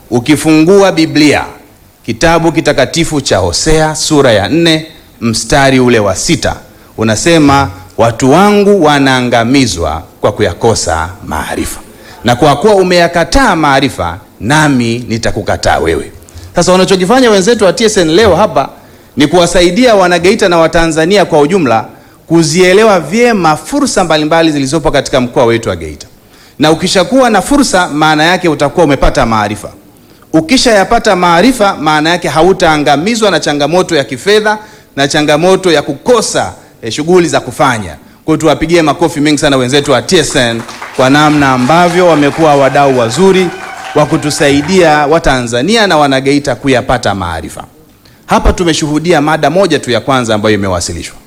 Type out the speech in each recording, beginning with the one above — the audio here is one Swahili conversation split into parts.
ukifungua Biblia kitabu kitakatifu cha Hosea sura ya nne mstari ule wa sita unasema, watu wangu wanaangamizwa kwa kuyakosa maarifa, na kwa kuwa umeyakataa maarifa, nami nitakukataa wewe. Sasa wanachokifanya wenzetu wa TSN leo hapa ni kuwasaidia Wanageita na Watanzania kwa ujumla kuzielewa vyema fursa mbalimbali zilizopo katika mkoa wetu wa Geita, na ukishakuwa na fursa, maana yake utakuwa umepata maarifa. Ukishayapata maarifa, maana yake hautaangamizwa na changamoto ya kifedha na changamoto ya kukosa eh, shughuli za kufanya. Kwa hiyo tuwapigie makofi mengi sana wenzetu wa TSN kwa namna ambavyo wamekuwa wadau wazuri wa kutusaidia Watanzania na Wanageita kuyapata maarifa. Hapa tumeshuhudia mada moja tu ya kwanza ambayo imewasilishwa.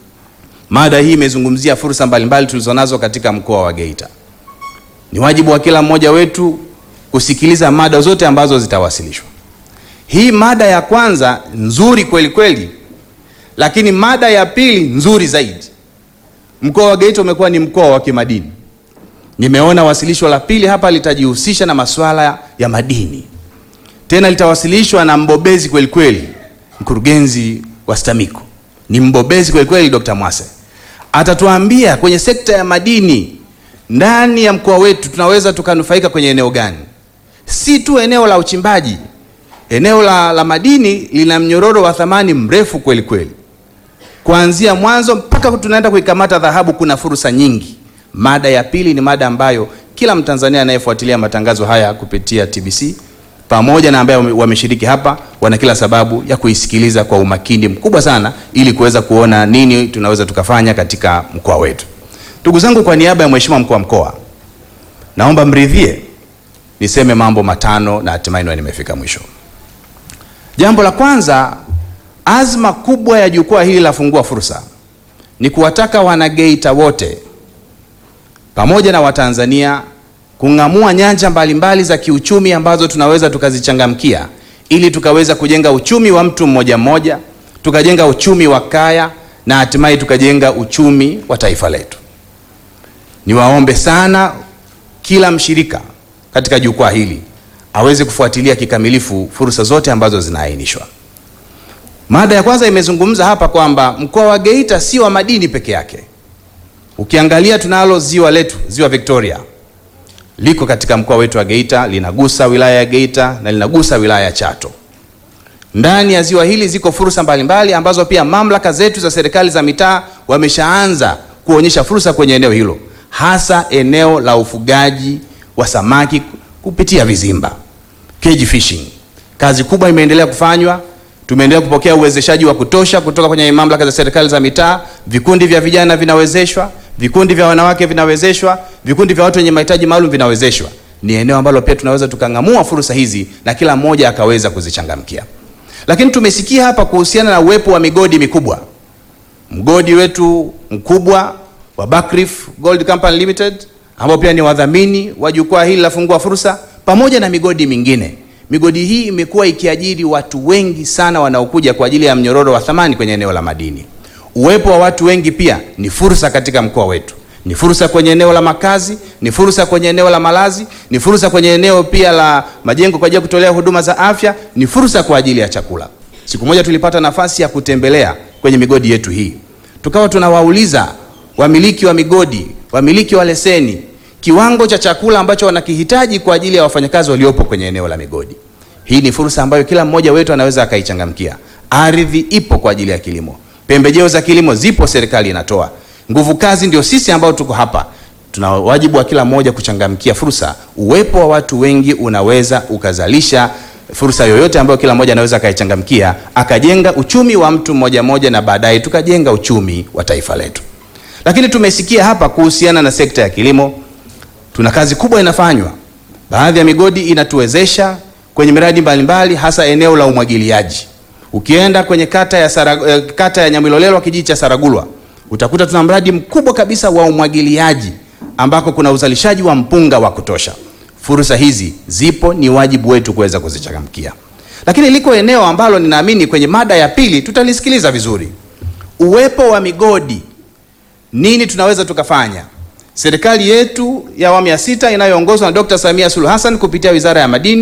Mada hii imezungumzia fursa mbalimbali tulizonazo katika mkoa wa Geita. Ni wajibu wa kila mmoja wetu kusikiliza mada zote ambazo zitawasilishwa. Hii mada ya kwanza nzuri kweli kweli, lakini mada ya pili nzuri zaidi. Mkoa wa Geita umekuwa ni mkoa wa kimadini. Nimeona wasilisho la pili hapa litajihusisha na masuala ya madini, tena litawasilishwa na mbobezi kweli kweli, mkurugenzi wa STAMICO ni mbobezi kweli kweli, Dr. Mwase atatuambia kwenye sekta ya madini ndani ya mkoa wetu tunaweza tukanufaika kwenye eneo gani? Si tu eneo la uchimbaji. Eneo la, la madini lina mnyororo wa thamani mrefu kweli kweli, kuanzia mwanzo mpaka tunaenda kuikamata dhahabu. Kuna fursa nyingi. Mada ya pili ni mada ambayo kila Mtanzania anayefuatilia matangazo haya kupitia TBC pamoja na ambaye wameshiriki hapa wana kila sababu ya kuisikiliza kwa umakini mkubwa sana ili kuweza kuona nini tunaweza tukafanya katika mkoa wetu. Ndugu zangu, kwa niaba ya Mheshimiwa mkuu wa mkoa, naomba mridhie niseme mambo matano na hatimaye nimefika mwisho. Jambo la kwanza, azma kubwa ya jukwaa hili la Fungua Fursa ni kuwataka Wanageita wote pamoja na Watanzania kung'amua nyanja mbalimbali mbali za kiuchumi ambazo tunaweza tukazichangamkia ili tukaweza kujenga uchumi wa mtu mmoja mmoja, tukajenga uchumi wa kaya na hatimaye tukajenga uchumi wa taifa letu. Niwaombe sana kila mshirika katika jukwaa hili aweze kufuatilia kikamilifu fursa zote ambazo zinaainishwa. Mada ya kwanza imezungumza hapa kwamba mkoa wa Geita si wa madini peke yake. Ukiangalia tunalo ziwa letu, ziwa Victoria liko katika mkoa wetu wa Geita, linagusa wilaya ya Geita na linagusa wilaya ya Chato. Ndani ya ziwa hili ziko fursa mbalimbali ambazo pia mamlaka zetu za serikali za mitaa wameshaanza kuonyesha fursa kwenye eneo hilo, hasa eneo la ufugaji wa samaki kupitia vizimba, cage fishing. Kazi kubwa imeendelea kufanywa, tumeendelea kupokea uwezeshaji wa kutosha kutoka kwenye mamlaka za serikali za mitaa. Vikundi vya vijana vinawezeshwa vikundi vya wanawake vinawezeshwa, vikundi vya watu wenye mahitaji maalum vinawezeshwa. Ni eneo ambalo pia tunaweza tukang'amua fursa hizi na kila mmoja akaweza kuzichangamkia. Lakini tumesikia hapa kuhusiana na uwepo wa migodi mikubwa. Mgodi wetu mkubwa wa Buckreef Gold Company Limited ambao pia ni wadhamini wa jukwaa hili la Fungua Fursa, pamoja na migodi mingine. Migodi hii imekuwa ikiajiri watu wengi sana wanaokuja kwa ajili ya mnyororo wa thamani kwenye eneo la madini. Uwepo wa watu wengi pia ni fursa katika mkoa wetu, ni fursa kwenye eneo la makazi, ni fursa kwenye eneo la malazi, ni fursa kwenye eneo pia la majengo kwa ajili ya kutolea huduma za afya, ni fursa kwa ajili ya chakula. Siku moja tulipata nafasi ya kutembelea kwenye migodi yetu hii, tukawa tunawauliza wamiliki wa migodi, wamiliki wa leseni, kiwango cha chakula ambacho wanakihitaji kwa ajili ya wafanyakazi waliopo kwenye eneo la migodi. Hii ni fursa ambayo kila mmoja wetu anaweza akaichangamkia. Ardhi ipo kwa ajili ya kilimo pembejeo za kilimo zipo, serikali inatoa. Nguvu kazi ndio sisi ambao tuko hapa, tuna wajibu wa kila mmoja kuchangamkia fursa. Uwepo wa watu wengi unaweza ukazalisha fursa yoyote ambayo kila mmoja anaweza akaichangamkia, akajenga uchumi wa mtu mmoja mmoja, na baadaye tukajenga uchumi wa taifa letu. Lakini tumesikia hapa kuhusiana na sekta ya kilimo, tuna kazi kubwa inafanywa. Baadhi ya migodi inatuwezesha kwenye miradi mbalimbali, hasa eneo la umwagiliaji. Ukienda kwenye kata ya, Sara, kata ya Nyamilolelwa kijiji cha Saragulwa utakuta tuna mradi mkubwa kabisa wa umwagiliaji ambako kuna uzalishaji wa mpunga wa kutosha. Fursa hizi zipo, ni wajibu wetu kuweza kuzichangamkia. Lakini liko eneo ambalo ninaamini kwenye mada ya pili tutalisikiliza vizuri, uwepo wa migodi. Nini tunaweza tukafanya? Serikali yetu ya awamu ya sita inayoongozwa na Dr. Samia Suluhu Hassan kupitia Wizara ya Madini